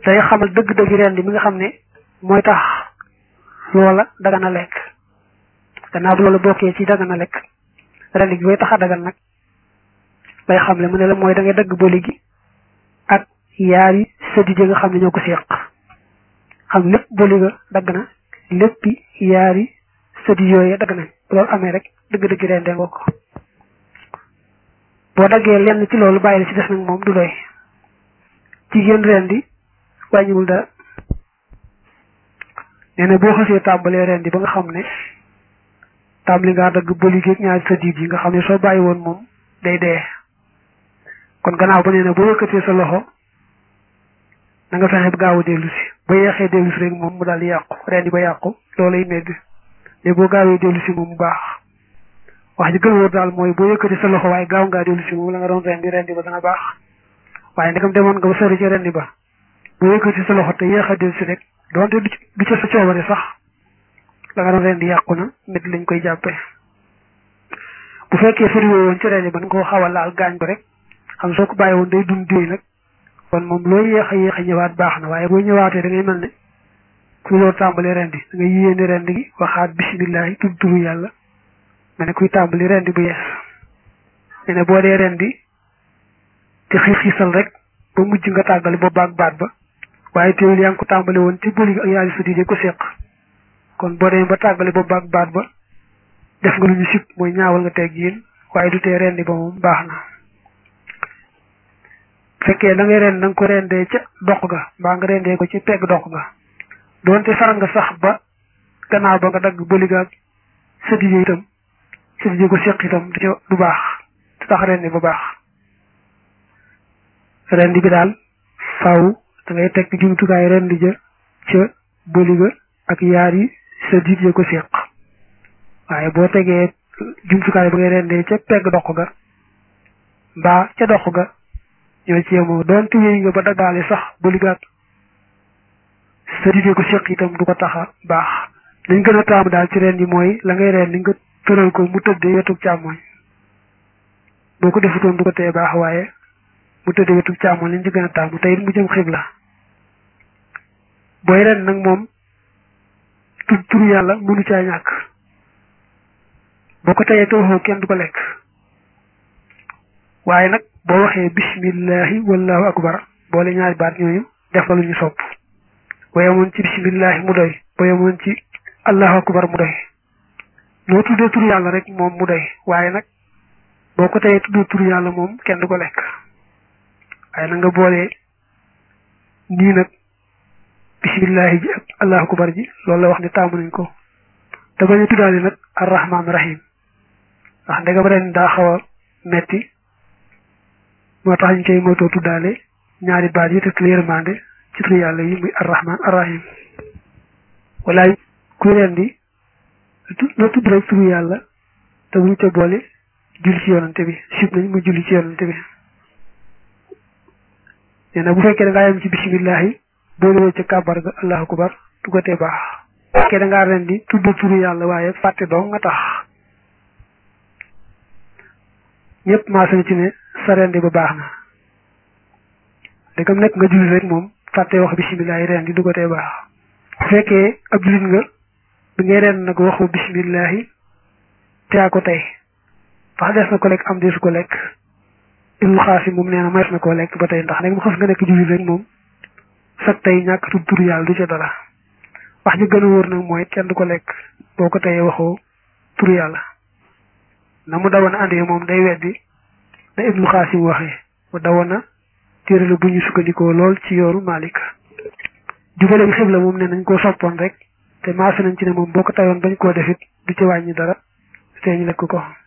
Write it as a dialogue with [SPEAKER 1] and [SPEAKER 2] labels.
[SPEAKER 1] day xamal dëgg-dëgg rendi mi nga xam ne mooy tax loola dagana lekk gannaaw bu loola bokkee ci dagana lekk rendi gi koy tax a dagan nag lay xamle mu ne la mooy da ngay dagg boli gi ak yaari sëddi nga xam ne ñoo ko séq xam lépp boli ga dagg na léppi yaari sëddi yooyu dagg nañ loolu amee rek dëgg-dëgg rendee nga ko boo daggee lenn ci loolu bàyyi la ci des nag moom du doy jigéen rendi wàññiwul dara nee na boo xasee tàmbalee rendi ba nga xam ne tàmbali ngaa dagg boli gi ak ñaari sëddi yi nga xam ne soo bàyyi woon moom day dee kon gannaaw ba nee na boo yëkkatee sa loxo na nga fexe ba gaaw a dellu si ba yeexee dellu si rek moom mu daal di yàqu rendi ba yàqu loolay medd mais boo gaawee dellu si moom mu baax wax ji gën wóor daal mooy boo yëkkatee sa loxo waaye gaaw ngaa dellu si moom la nga doon rendi rendi ba dana baax waaye ndegam demoon nga ba sori ci rendi ba boo yëkkatee sa loxo te yeex a dellu si rek doonte du ca sa coobare sax la nga doon rendi yàqu na medd lañ koy jàppee bu fekkee fariwoo woon ci rendi ba nga koo xaw a laal gaañ ba rek xam soo ko bàyyi woon day dund déy nag kon moom loo yéex a yéex a ñëwaat baax na waaye boo ñëwaatee da ngay mel ne kuy loo tàmbali rendi da ngay yéene rendi gi waxaat bisimilahi tudd turu yàlla nga ne kuy tàmbali rendi bu yees ne ne boo dee rendi te xiif xiisal rek ba mujj nga tàggali ba baag baat ba waaye teewul yaa ngi ko tàmbali woon te bëli ak yaari sëddi ko séq kon boo demee ba tàggali ba baag baat ba def nga lu ñu sib mooy ñaawal nga teg yéen waaye du tee rendi ba moom baax na fekkee da ngay rend da nga ko rendee ca dox ga mbaa nga rendee ko ci pegg dox ga doonte faral nga sax ba gannaaw ba nga dagg bëli ga ak sëddi yi itam sëddi yi ko séq itam du baax du tax rendi ba baax rendi bi daal faaw da ngay teg jumtukaay rendi ja ca bëli ga ak yaari sëddi yi ko séq waaye boo tegee jumtukaay ba ngay rendee ca pegg dox ga mbaa ca dox ga ñoo ci yemoo doonte wéy nga ba daggaale sax ba ligaat sa digee ko séq itam du ko taxa baax liñ gën a taamu daal ci ren yi mooy la ngay ren li nga tëral ko mu tëddee wetu càmmoñ boo ko defutoon du ko tee baax waaye mu tëddee wetu càmmoñ liñ ci gën a taamu tey mu jëm xibla booy ren nag moom tu turu yàlla mënu caa ñàkk boo ko teyee tooxoo kenn du ko lekk waaye nag boo waxee bismillahi wallahu akbar boole ñaari baat ñooñu def la lu ñu sopp boo yemoon ci bismillahi mu doy boo yemoon ci allahu akbar mu doy noo tuddee tur yàlla rek moom mu doy waaye nag boo ko teyee tuddee tur yàlla moom kenn du ko lekk waaye na nga boole nii nag bismillahi ji ak allahu akbar ji loolu la wax ne taamu nañ ko te bañ a tuddaale nag arrahman rahim ndax ndegam ren daa xaw a metti moo tax ñu koy moytoo tuddaale ñaari baat yi te tu yërmande ci tur yàlla yi muy arrahman arrahim wala kuy rendi na tudd rek turu yàlla te buñ ca boole julli ci yonante bi sib nañ mu julli ci yonante bi nee na bu fekkee da ngaa yem ci bisimillahi boole woo ca kàbbar ga allahu akbar du ko tee baax bu fekkee da ngaa rendi tudd turu yàlla waaye fàtte dong nga tax ñëpp maasa na ci ne sa rendi ba baax na dëggam nekk nga julli rek moom fàtte wax bisimillahi rendi du ko tee baax bu fekkee ab jullit nga bi ngay ren nag waxu bisimillahi te yaa ko tey ndax des na ko lekk am desu ko lekk ibnu xaasim moom nee na mayees na koo lekk ba tey ndax nag mu xas nga nekk jullit rek moom sag tey ñàkk tudd tur yàlla du ca dara wax ji gën a wóor nag mooy kenn du ko lekk boo ko teyee waxoo tur yàlla na mu dawoon andee moom day weddi na ibnu xaasim waxee mu dawoon na téere la bu ñu sukkandikoo lool ci yooru Malik jubale bi xibla moom ne nañ koo soppoon rek te maasa nañ ci ne moom boo ko tayoon bañ koo defit du ci wàññi dara te ñu lekk ko